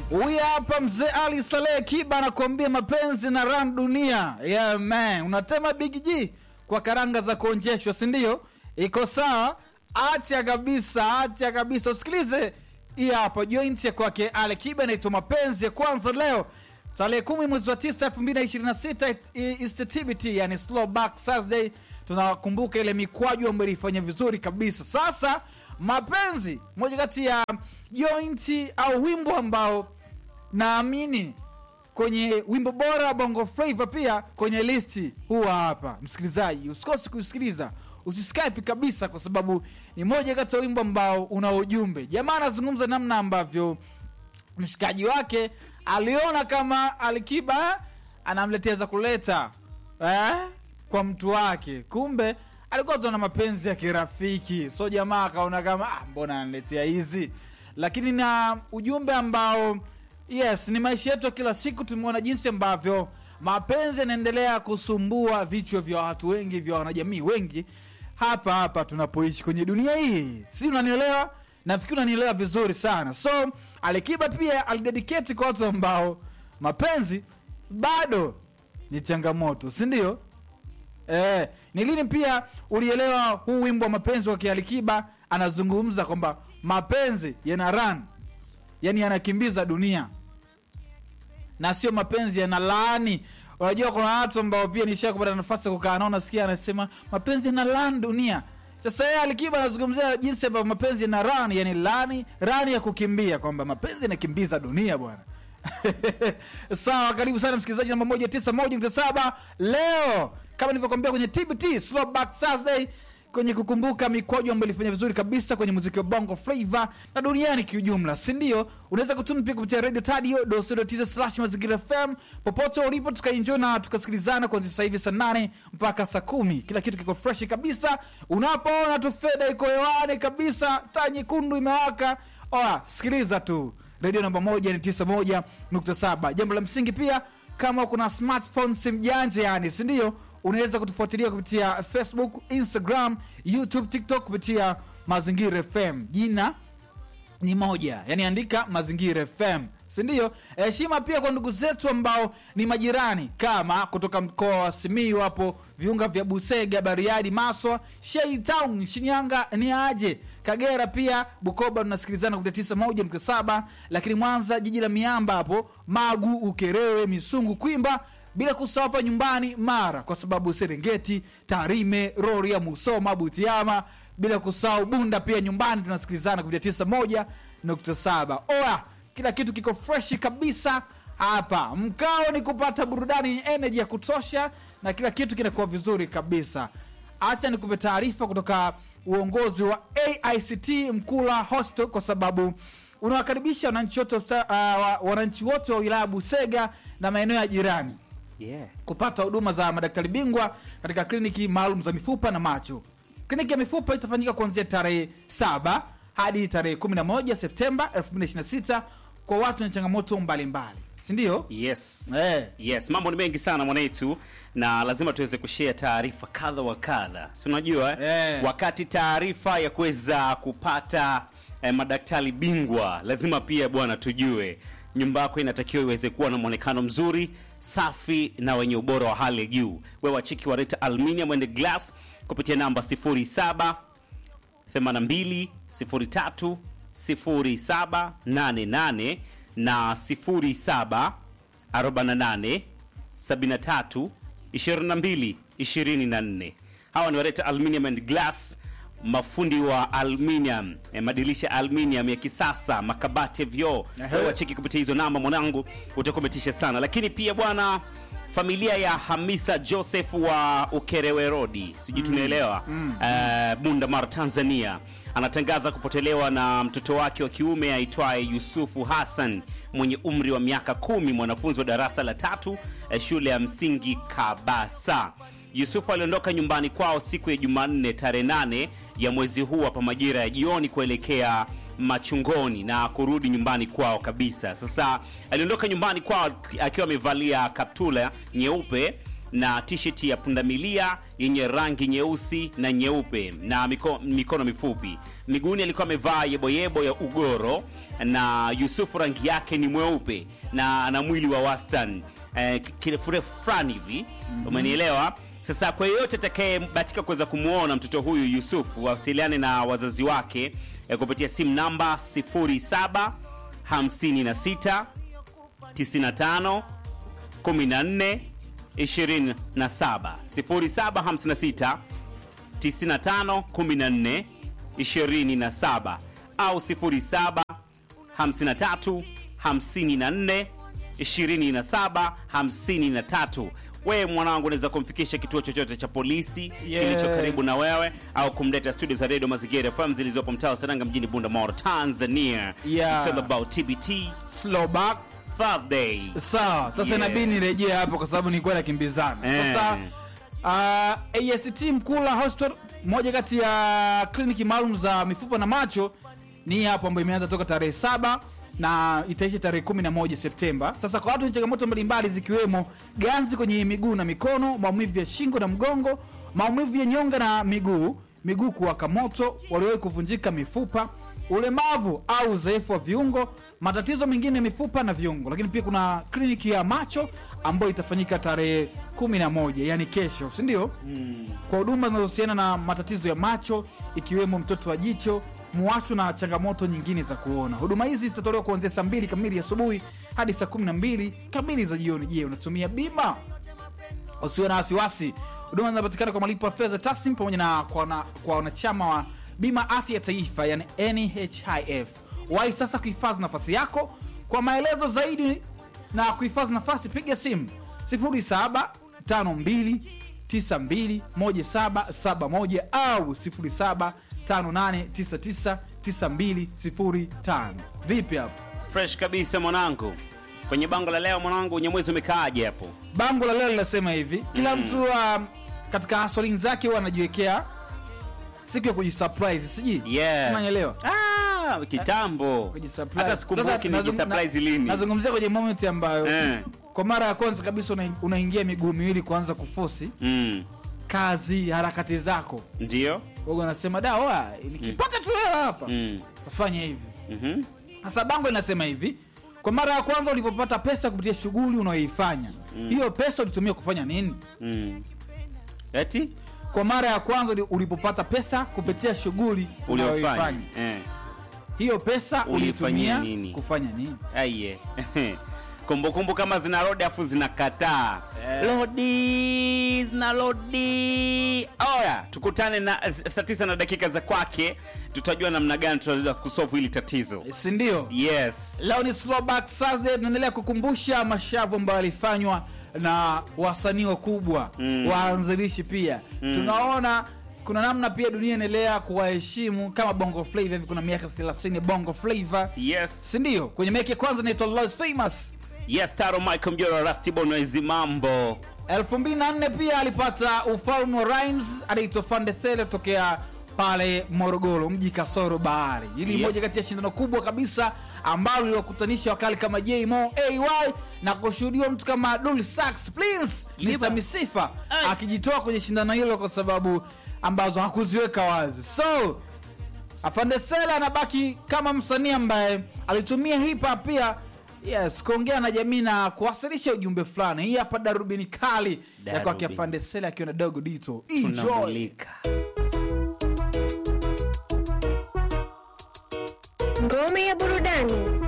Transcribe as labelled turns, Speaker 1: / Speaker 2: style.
Speaker 1: Huyu hapa mzee Ali Saleh Kiba anakuambia mapenzi na ram dunia. Yeah man, unatema Big G kwa karanga za kuonjeshwa, si ndio? Iko sawa? Acha kabisa, acha kabisa. Usikilize hii hapa joint ya kwake Ali Kiba inaitwa mapenzi ya kwanza leo tarehe kumi mwezi wa tisa elfu mbili na ishirini na sita TBT, yani slow back Thursday. Tunakumbuka ile mikwaju ambayo ilifanya vizuri kabisa. Sasa mapenzi, moja kati ya jointi au wimbo ambao naamini kwenye wimbo bora wa bongo flava pia kwenye listi huwa hapa. Msikilizaji, usikose kusikiliza, usiskype kabisa, kwa sababu ni moja kati ya wimbo ambao una ujumbe. Jamaa anazungumza namna ambavyo mshikaji wake aliona kama Alikiba anamletea za kuleta eh, kwa mtu wake, kumbe alikuwa tuna mapenzi ya kirafiki. So jamaa akaona kama ah, mbona ananiletea hizi, lakini na ujumbe ambao yes, ni maisha yetu ya kila siku. Tumeona jinsi ambavyo mapenzi yanaendelea kusumbua vichwa vya watu wengi, vya wanajamii wengi hapa hapa tunapoishi kwenye dunia hii, si unanielewa? Nafikiri unanielewa vizuri sana. So Alikiba pia alidedicate kwa watu ambao mapenzi bado ni changamoto, si ndio? Eh, ni lini pia ulielewa huu wimbo wa mapenzi wa Kialikiba? Anazungumza kwamba mapenzi yana run, yani yanakimbiza dunia na sio mapenzi yana laani. Unajua, kuna watu ambao pia nisha kupata nafasi ya kukaa nao, nasikia anasema mapenzi yana laani dunia. Sasa yeye Alikiba anazungumzia jinsi ambavyo mapenzi yana run, yani laani rani ya kukimbia, kwamba mapenzi yanakimbiza dunia bwana. Sawa, karibu sana msikilizaji namba moja tisa moja nukta saba leo kama nilivyokwambia kwenye TBT Throwback Thursday kwenye kukumbuka mikwaju ambayo ilifanya vizuri kabisa kwenye muziki wa bongo flava na duniani kiujumla, si ndio? Unaweza kutuma pia kupitia radio tadio dosodotiza slash mazingira fm popote ulipo, tukaenjoy na tukasikilizana kuanzia sasa hivi saa nane mpaka saa kumi. Kila kitu kiko fresh kabisa, unapoona tu feda iko hewani kabisa, taa nyekundu imewaka, oa sikiliza tu redio namba moja ni tisa moja nukta saba. Jambo la msingi pia, kama kuna smartphone simu janja, yani si ndio, unaweza kutufuatilia kupitia Facebook, Instagram, YouTube, TikTok kupitia Mazingira FM. Jina ni moja, yani andika Mazingira FM, si ndio? Heshima pia kwa ndugu zetu ambao ni majirani, kama kutoka mkoa wa Simiyu hapo viunga vya Busega, Bariadi, Maswa, Shei Town, Shinyanga ni aje Kagera pia Bukoba tunasikilizana kupitia tisa moja nukta saba lakini Mwanza jiji la miamba hapo Magu, Ukerewe, Misungu, Kwimba, bila kusahau hapa nyumbani Mara, kwa sababu Serengeti, Tarime, Rorya, Musoma, Butiama, bila kusahau Bunda pia nyumbani tunasikilizana kupitia tisa moja nukta saba Oya, kila kitu kiko freshi kabisa hapa. Mkao ni kupata burudani yenye energy ya kutosha na kila kitu kinakuwa vizuri kabisa. Acha nikupe taarifa kutoka uongozi wa AICT Mkula Hospital kwa sababu unawakaribisha wananchi wote uh, wananchi wote wa wilaya Busega na maeneo ya jirani
Speaker 2: Yeah.
Speaker 1: kupata huduma za madaktari bingwa katika kliniki maalum za mifupa na macho. Kliniki ya mifupa itafanyika kuanzia tarehe saba hadi tarehe 11 Septemba 2026 kwa watu wenye changamoto mbalimbali, si ndio?
Speaker 2: Yes.
Speaker 1: Eh.
Speaker 2: Yes, mambo ni mengi sana mwanetu na lazima tuweze kushare taarifa kadha wa kadha. Si unajua eh?
Speaker 1: Yes.
Speaker 2: Wakati taarifa ya kuweza kupata eh, madaktari bingwa lazima pia bwana tujue nyumba yako inatakiwa iweze kuwa na mwonekano mzuri, safi na wenye ubora wa hali ya juu. Wewe wachiki wa Reta Aluminium and Glass kupitia namba 07 82 03 0788 na 07 48 73 22 24. Hawa ni Wareta Aluminium and Glass, mafundi wa aluminium, eh, madirisha ya aluminium ya kisasa, makabati ya vioo.
Speaker 1: Ehe.
Speaker 2: Wewe wacheki kupitia hizo namba, mwanangu, utakuwa umetisha sana. Lakini pia bwana, familia ya Hamisa Joseph wa Ukerewe Road, sijui tunaelewa, eh, Bunda Mara, Tanzania anatangaza kupotelewa na mtoto wake wa kiume aitwaye Yusufu Hassan mwenye umri wa miaka kumi, mwanafunzi wa darasa la tatu eh, shule ya msingi Kabasa. Yusufu aliondoka nyumbani kwao siku ya Jumanne tarehe nane ya mwezi huu hapa majira ya jioni kuelekea machungoni na kurudi nyumbani kwao kabisa. Sasa aliondoka nyumbani kwao akiwa amevalia kaptula nyeupe na t-shirt ya pundamilia yenye rangi nyeusi na nyeupe na miko, mikono mifupi. Miguuni alikuwa amevaa yeboyebo ya ugoro na Yusufu rangi yake ni mweupe na ana mwili wa wastani eh, kirefurefu fulani hivi umenielewa? Sasa kwa yeyote atakayebahatika kuweza kumwona mtoto huyu Yusufu, wasiliane na wazazi wake eh, kupitia simu namba 07 56 95 14 27 0756 95 14 27 au 07 53 54 27 53. Wewe mwanangu, unaweza kumfikisha kituo chochote cha polisi
Speaker 1: Yeah.
Speaker 2: kilicho karibu na wewe au kumleta studio za Radio Mazingira FM zilizopo mtaa wa Saranga mjini Bunda, Tanzania.
Speaker 1: Yeah.
Speaker 2: It's all about TBT
Speaker 1: slow back
Speaker 2: Thursday.
Speaker 1: sawa sasa
Speaker 2: Yeah.
Speaker 1: inabidi nirejee hapo kwa sababu nilikuwa nakimbizana
Speaker 2: Eh.
Speaker 1: sasa uh, AST Mkula Hospital moja kati ya kliniki maalum za mifupa na macho ni hapo ambayo imeanza toka tarehe saba na itaisha tarehe 11 Septemba. Sasa kwa watu wenye changamoto mbalimbali zikiwemo ganzi kwenye miguu na mikono, maumivu ya shingo na mgongo, maumivu ya nyonga na miguu, miguu kuwaka moto, waliowahi kuvunjika mifupa, ulemavu au udhaifu wa viungo, matatizo mengine ya mifupa na viungo. Lakini pia kuna kliniki ya macho ambayo itafanyika tarehe 11 yani kesho, si ndio? kwa huduma zinazohusiana na matatizo ya macho ikiwemo mtoto wa jicho muwasho na changamoto nyingine za kuona huduma hizi zitatolewa kuanzia saa mbili kamili asubuhi hadi saa kumi na mbili kamili za jioni je unatumia bima usiwe na wasiwasi huduma zinapatikana kwa malipo ya fedha taslim pamoja na kwa wana- kwa wanachama wa bima afya ya taifa yani nhif wai sasa kuhifadhi nafasi yako kwa maelezo zaidi na kuhifadhi nafasi piga simu 0752921771 au 0758999205 vipi hapo
Speaker 2: Fresh kabisa mwanangu. Kwenye bango la leo mwanangu, Nyamwezi umekaaje hapo?
Speaker 1: bango la leo linasema hivi kila mtu um, katika hasolin zake huwa anajiwekea siku ya kujisurprise sijui
Speaker 2: Yeah.
Speaker 1: unanielewa
Speaker 2: Ah, kitambo.
Speaker 1: Kujisurprise.
Speaker 2: Hata sikumbuki
Speaker 1: Sasa nazung-
Speaker 2: nijisurprise
Speaker 1: na-
Speaker 2: lini.
Speaker 1: nazungumzia kwenye moment ambayo
Speaker 2: Eh.
Speaker 1: kwa mara ya kwanza kabisa una- unaingia miguu miwili kuanza kufosi
Speaker 2: Mm.
Speaker 1: kazi harakati zako
Speaker 2: Ndio?
Speaker 1: wago anasema da oa nikipata tu hela hapa
Speaker 2: Mm.
Speaker 1: tafanya hivi
Speaker 2: Mhm.
Speaker 1: sasa bango linasema hivi kwa mara ya kwanza ulipopata pesa kupitia shughuli unayoifanya hiyo pesa ulitumia kufanya nini
Speaker 2: Mm. Eti
Speaker 1: kwa mara ya kwanza uli- ulipopata pesa kupitia shughuli
Speaker 2: uliofanya.
Speaker 1: unayoifanya
Speaker 2: Eh.
Speaker 1: hiyo pesa
Speaker 2: Uliifanyia
Speaker 1: ulitumia
Speaker 2: nini?
Speaker 1: kufanya nini
Speaker 2: Aiye. Kumbukumbu kama zina rodi afu zinakataa. Lodi zina lodi. Oya, tukutane na saa tisa na dakika za kwake, tutajua namna gani tutaweza kusolve hili tatizo.
Speaker 1: si ndio
Speaker 2: Yes.
Speaker 1: leo ni Throwback Thursday tunaendelea kukumbusha mashavu ambayo yalifanywa na wasanii wakubwa
Speaker 2: Mm.
Speaker 1: waanzilishi pia tunaona kuna namna pia dunia inaendelea kuwaheshimu kama bongo flava hivi kuna miaka 30 bongo flava
Speaker 2: Yes.
Speaker 1: si ndio kwenye miaka ya kwanza inaitwa Los famous
Speaker 2: Yes, Taro Michael Mjora Rusty Bonoezi mambo.
Speaker 1: 2004 pia alipata ufalme wa rhymes anaitwa fandethele kutokea pale morogoro mji kasoro bahari hili
Speaker 2: Yes.
Speaker 1: moja kati ya shindano kubwa kabisa ambalo liliwakutanisha wakali kama jmo ay na kushuhudiwa mtu kama dul sax please
Speaker 2: Liba.
Speaker 1: mr misifa
Speaker 2: Ay.
Speaker 1: akijitoa kwenye shindano hilo kwa sababu ambazo hakuziweka wazi so afandesela anabaki kama msanii ambaye alitumia hip hop pia yes kuongea na jamii na kuwasilisha ujumbe fulani hii hapa darubini kali ya kwake
Speaker 2: Darubini.
Speaker 1: afandesela akiwa na dogo dito enjoy
Speaker 2: Tunamulika.
Speaker 3: Ngome ya burudani